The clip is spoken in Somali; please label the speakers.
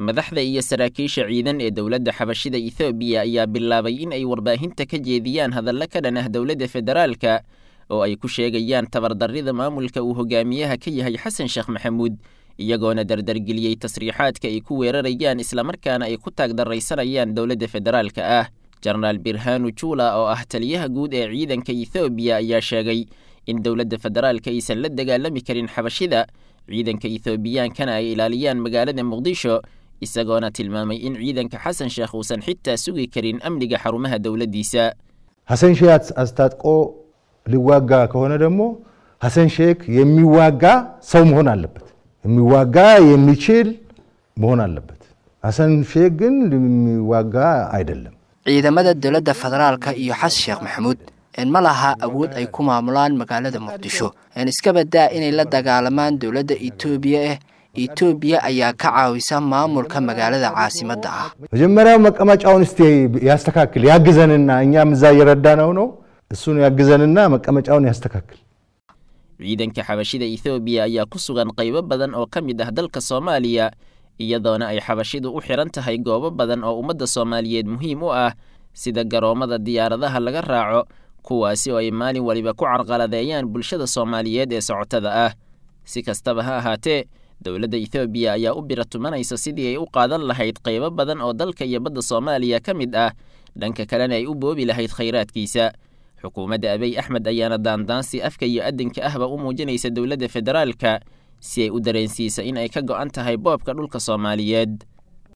Speaker 1: madaxda iyo saraakiisha ciidan ee dowladda xabashida ethoobiya ayaa bilaabay in ay warbaahinta ka jeediyaan hadallo ka dhan ah dowladda federaalka oo ay ku sheegayaan tabardarrida maamulka uu hogaamiyaha ka yahay xasan sheekh maxamuud iyagoona dardargeliyey tasriixaadka ay ku weerarayaan islamarkaana ay ku taagdarraysanayaan dowladda federaalka ah jenaraal birhanu juula oo ah taliyaha guud ee ciidanka ethoobiya ayaa sheegay in dowladda federaalka aysan la dagaalami karin xabashida ciidanka ethoobiyankana ay ilaaliyaan magaalada muqdisho isagoona tilmaamay in ciidanka xasan sheekh uusan xitaa sugi karin amniga xarumaha dowladdiisa
Speaker 2: ሀሰን ሼህ አስታጥቆ ሊዋጋ ከሆነ ደግሞ ሀሰን ሼክ የሚዋጋ ሰው መሆን አለበት። የሚዋጋ የሚችል መሆን አለበት። ሀሰን ሼክ ግን የሚዋጋ አይደለም።
Speaker 3: ciidamada dowladda federaalka iyo xasan sheekh maxamuud ma laha awood ay ku maamulaan magaalada muqdisho iska badaa inay la dagaalamaan dowladda etoobiya ah etoobiya ayaa ka caawisa maamulka magaalada caasimadda ah
Speaker 2: መጀመሪያ መቀመጫውን እስቲ ያስተካክል ያግዘንና እኛም እዛ እየረዳነው ነው እሱን ያግዘንና መቀመጫውን ያስተካክል
Speaker 1: ciidanka xabashida ethoobiya ayaa ku sugan qaybo badan oo ka mid ah dalka soomaaliya iyadoona ay xabashidu u xihan tahay goobo badan oo ummadda soomaaliyeed muhiim u ah sida garoommada diyaaradaha laga raaco kuwaasi oo ay maalin waliba ku carqaladeeyaan bulshada soomaaliyeed ee socotada ah si kastaba ha ahaatee dowladda ethoobiya ayaa u bira tumanaysa sidii ay u qaadan lahayd qaybo badan oo dalka iyo badda soomaaliya ka mid ah dhanka kalena ay u boobi lahayd khayraadkiisa xukuumadda abiy axmed ayaana daandaansi afka iyo adinka ahba u muujinaysa dowladda federaalka si ay u dareensiisa in ay ka go'an tahay boobka dhulka soomaaliyeed